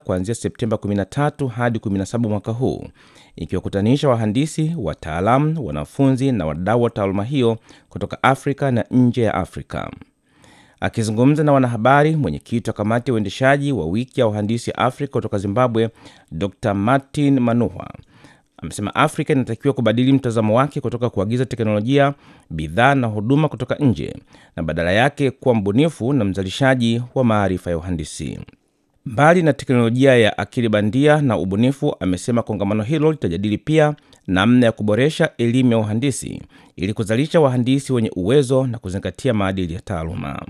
kuanzia Septemba 13 hadi 17 mwaka huu, ikiwakutanisha wahandisi, wataalamu, wanafunzi na wadau wa taaluma hiyo kutoka Afrika na nje ya Afrika. Akizungumza na wanahabari, mwenyekiti wa kamati ya uendeshaji wa wiki ya wahandisi Afrika kutoka Zimbabwe, Dr Martin Manuhwa amesema Afrika inatakiwa kubadili mtazamo wake kutoka kuagiza teknolojia, bidhaa na huduma kutoka nje na badala yake kuwa mbunifu na mzalishaji wa maarifa ya uhandisi. Mbali na teknolojia ya akili bandia na ubunifu, amesema kongamano hilo litajadili pia namna ya kuboresha elimu ya uhandisi ili kuzalisha wahandisi wenye uwezo na kuzingatia maadili ya taaluma.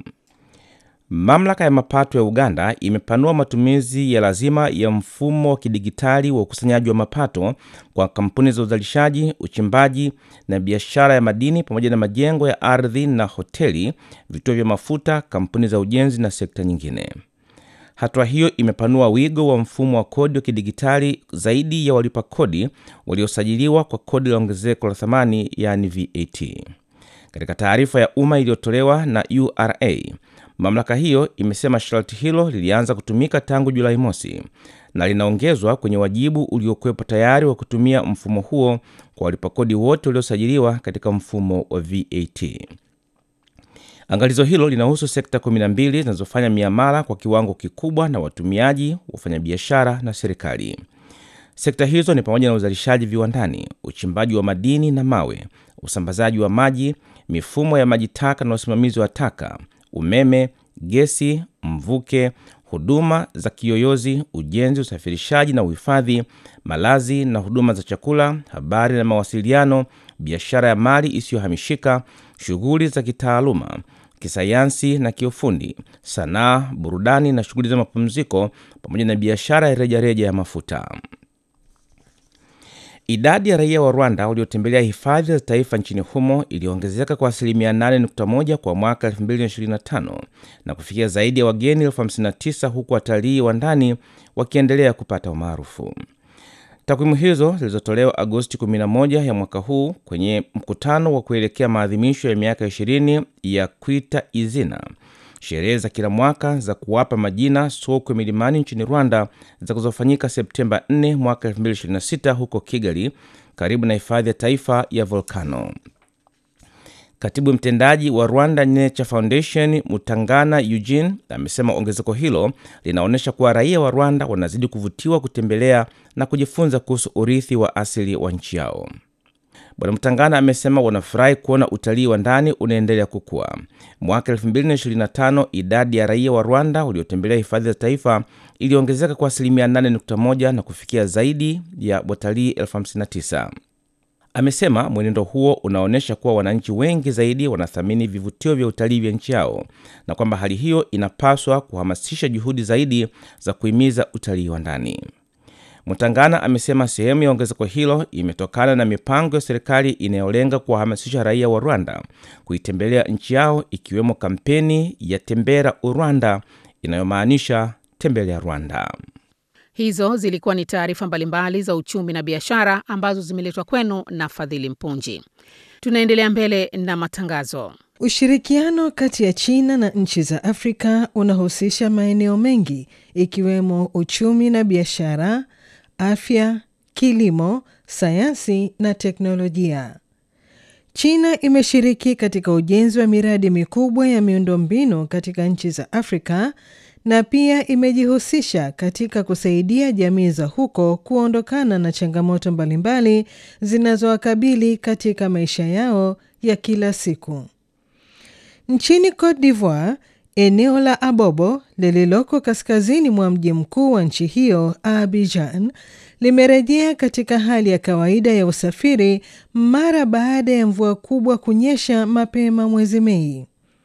Mamlaka ya mapato ya Uganda imepanua matumizi ya lazima ya mfumo wa kidigitali wa ukusanyaji wa mapato kwa kampuni za uzalishaji, uchimbaji na biashara ya madini pamoja na majengo ya ardhi na hoteli, vituo vya mafuta, kampuni za ujenzi na sekta nyingine. Hatua hiyo imepanua wigo wa mfumo wa kodi wa kidigitali zaidi ya walipa kodi waliosajiliwa kwa kodi la ongezeko la thamani, yani VAT. Katika taarifa ya umma iliyotolewa na URA, mamlaka hiyo imesema sharti hilo lilianza kutumika tangu Julai mosi na linaongezwa kwenye wajibu uliokuwepo tayari wa kutumia mfumo huo kwa walipakodi wote waliosajiliwa katika mfumo wa VAT. Angalizo hilo linahusu sekta 12 zinazofanya miamala kwa kiwango kikubwa na watumiaji, wafanyabiashara na serikali. Sekta hizo ni pamoja na uzalishaji viwandani, uchimbaji wa madini na mawe, usambazaji wa maji, mifumo ya maji taka na usimamizi wa taka, umeme, gesi, mvuke, huduma za kiyoyozi, ujenzi, usafirishaji na uhifadhi, malazi na huduma za chakula, habari na mawasiliano, biashara ya mali isiyohamishika, shughuli za kitaaluma, kisayansi na kiufundi, sanaa, burudani na shughuli za mapumziko, pamoja na biashara ya rejareja ya mafuta. Idadi ya raia wa Rwanda waliotembelea hifadhi za taifa nchini humo iliongezeka kwa asilimia 8.1 kwa mwaka 2025 na kufikia zaidi ya wageni elfu 59 huku watalii wa ndani wakiendelea kupata umaarufu. Takwimu hizo zilizotolewa Agosti 11 ya mwaka huu kwenye mkutano wa kuelekea maadhimisho ya miaka 20 ya Kwita Izina, sherehe za kila mwaka za kuwapa majina sokwe milimani nchini Rwanda zitakazofanyika Septemba 4 mwaka 2026 huko Kigali, karibu na hifadhi ya taifa ya Volcano. Katibu mtendaji wa Rwanda Nature Foundation Mutangana Eugene amesema ongezeko hilo linaonyesha kuwa raia wa Rwanda wanazidi kuvutiwa kutembelea na kujifunza kuhusu urithi wa asili wa nchi yao. Bwana Mtangana amesema wanafurahi kuona utalii wa ndani unaendelea kukua. Mwaka 2025 idadi ya raia wa Rwanda waliotembelea hifadhi za taifa iliongezeka kwa asilimia 8.1 na kufikia zaidi ya watalii 59. Amesema mwenendo huo unaonyesha kuwa wananchi wengi zaidi wanathamini vivutio vya utalii vya nchi yao na kwamba hali hiyo inapaswa kuhamasisha juhudi zaidi za kuhimiza utalii wa ndani. Mutangana amesema sehemu ya ongezeko hilo imetokana na mipango ya serikali inayolenga kuwahamasisha raia wa Rwanda kuitembelea nchi yao ikiwemo kampeni ya Tembera Urwanda inayomaanisha tembelea Rwanda. Hizo zilikuwa ni taarifa mbalimbali za uchumi na biashara ambazo zimeletwa kwenu na Fadhili Mpunji. Tunaendelea mbele na matangazo. Ushirikiano kati ya China na nchi za Afrika unahusisha maeneo mengi ikiwemo uchumi na biashara, afya, kilimo, sayansi na teknolojia. China imeshiriki katika ujenzi wa miradi mikubwa ya miundombinu katika nchi za Afrika na pia imejihusisha katika kusaidia jamii za huko kuondokana na changamoto mbalimbali zinazowakabili katika maisha yao ya kila siku. Nchini Cote d'Ivoire, eneo la Abobo lililoko kaskazini mwa mji mkuu wa nchi hiyo Abidjan limerejea katika hali ya kawaida ya usafiri mara baada ya mvua kubwa kunyesha mapema mwezi Mei.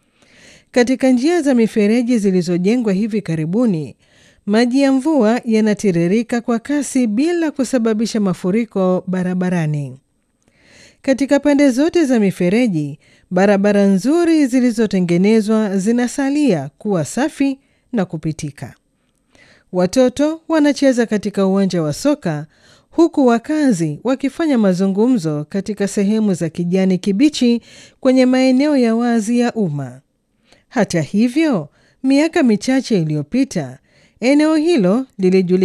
Katika njia za mifereji zilizojengwa hivi karibuni, maji ya mvua yanatiririka kwa kasi bila kusababisha mafuriko barabarani. Katika pande zote za mifereji, barabara nzuri zilizotengenezwa zinasalia kuwa safi na kupitika. Watoto wanacheza katika uwanja wa soka huku wakazi wakifanya mazungumzo katika sehemu za kijani kibichi kwenye maeneo ya wazi ya umma. Hata hivyo, miaka michache iliyopita Eneo hilo lilijulikana